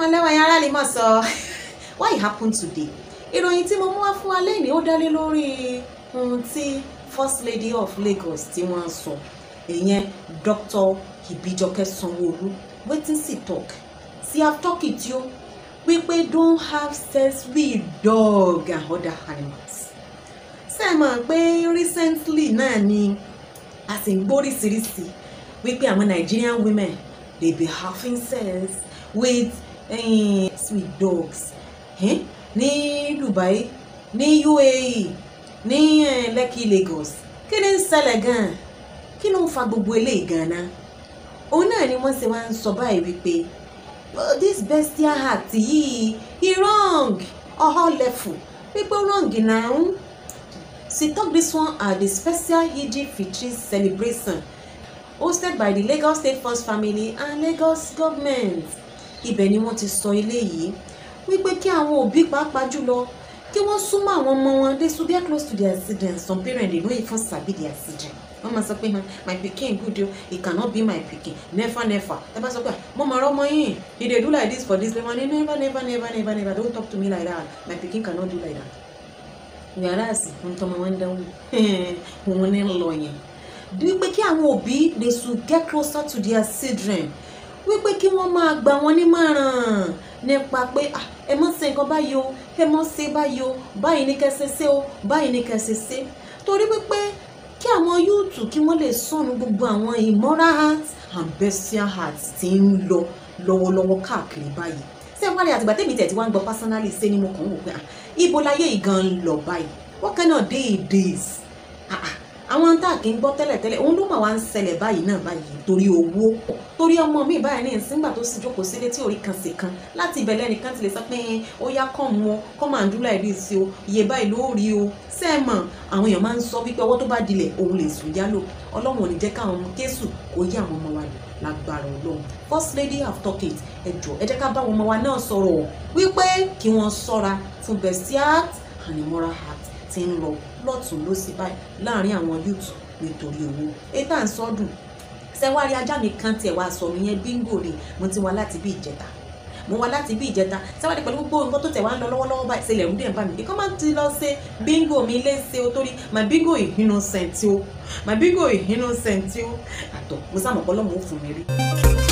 mọ lẹ́wọ̀n yẹn aráàlú mọ̀ sọ why it happen today ìròyìn tí mo mú wá fún wa lẹ́yìn ó dálé lórí ohun tí first lady of Lagos tí wọ́n sọ ìyẹn Dr. Ibijoke Sanwo-Olu wetin she talk she have talk it yo wípé don't have sex with dog and other animals ṣe mọ̀ pé recently náà ni a sì ń gbóríṣiríṣi wípé àwọn Nigerian women dey be having sex with eh, with dogs eh? ní Dubai ní UAE ní eh, Lekki Lagos kí ni ń ṣẹlẹ̀ gan-an kí ló ń fa gbogbo eléyìí gan-an òun náà ni wọ́n ṣe wá ń sọ báyìí wípé oh, this bestial act yìí e wrong ọ̀họ́ lẹ́fù wípé wrong náà she talk this one at the special Eid Fitri celebration hosted by the Lagos State First Family and Lagos government ibẹ̀ ni wọ́n ti sọ eléyìí wípé kí àwọn òbí pàápàá jùlọ kí wọ́n súnmọ́ àwọn ọmọ wọn they should get close to their children some parents dey no even sabi their children wọ́n máa sọ pé hmm, my pikin good o he cannot be my pikin never never ẹ bá sọ pé mo máa rọ́mọ yín he dey do like this for this level never never never never never never don't talk to me like that my pikin cannot do like that whereas ohun tọmọ wọn ń dánwò òun ní lọ yẹn wípé kí àwọn òbí they should get closer to their children wípé kí wọ́n máa gbà wọ́n nímọ̀ràn nípa pé ah, ẹ mọ̀ ṣe nǹkan báyìí o ẹ mọ̀ ṣe báyìí o báyìí ní kẹsẹ̀ ṣe o báyìí ní kẹsẹ̀ ṣe torí wípé kí àwọn yúùtù kí wọ́n lè sọnù gbogbo àwọn immoral hearts and bestial hearts tí ń lọ lọ́wọ́lọ́wọ́ káàkiri báyìí ṣé wálé àtìgbà tèmi tẹ̀ tí wọ́n ń gbọ́ personally ṣé ni mo kàn ń wò pé ah, ibo láyé yìí gan ń lọ báyìí what kind of day it is ah, ah, àwọn tá a kì í gbọ́ tẹ́lẹ̀tẹ́lẹ̀ òun ló mà wá ń ṣẹlẹ̀ báyìí náà báyìí torí owó torí ọmọ mi báyìí ní ìsíngbà tó sì jókòó sílé tí orí kan sì kan láti ìbẹ̀lẹ̀ nìkan ti lè sọ pé ó yá kàn mú ọ kọ́ máa ń dúró láì rí sí o iye báyìí ló rí o sẹ́ẹ̀mọ̀ àwọn èèyàn máa ń sọ wípé ọwọ́ tó bá dilẹ̀ òun lè sùn yálò ọlọ́run ò ní jẹ́ káwọn ọmọ kéṣù kó yé àwọn ọmọ wa lò lágbára ọlọ́run first lady have talk it ẹ jọ ẹ jẹ́ ká bá àwọn ọmọ wa náà sọ̀rọ̀ wípé kí wọ́n ṣọ́ra fún bestial and immoral heart tí ń lọ lọ́tún lọ́sí báyìí láàrin àwọn youth nítorí owó ètò à ń sọdún sẹwárí ajá mi kan tiẹ̀ wá sọ nìyẹn bíngò ni mo ti wá láti bí ìjẹta mo wá láti bí ìjẹta sẹwárí pẹ̀lú gbogbo nǹkan tó tẹ̀ wá ń lọ lọ́wọ́lọ́wọ́ báyìí ṣẹlẹ̀ ń dẹ̀ ń bá mi kí máa ti lọ ṣe bíngò mi léṣe o torí my bingo is innocent o my bingo is innocent o àtọ̀ mo sá mọ̀ pé ọlọ́run ó fún mi rí.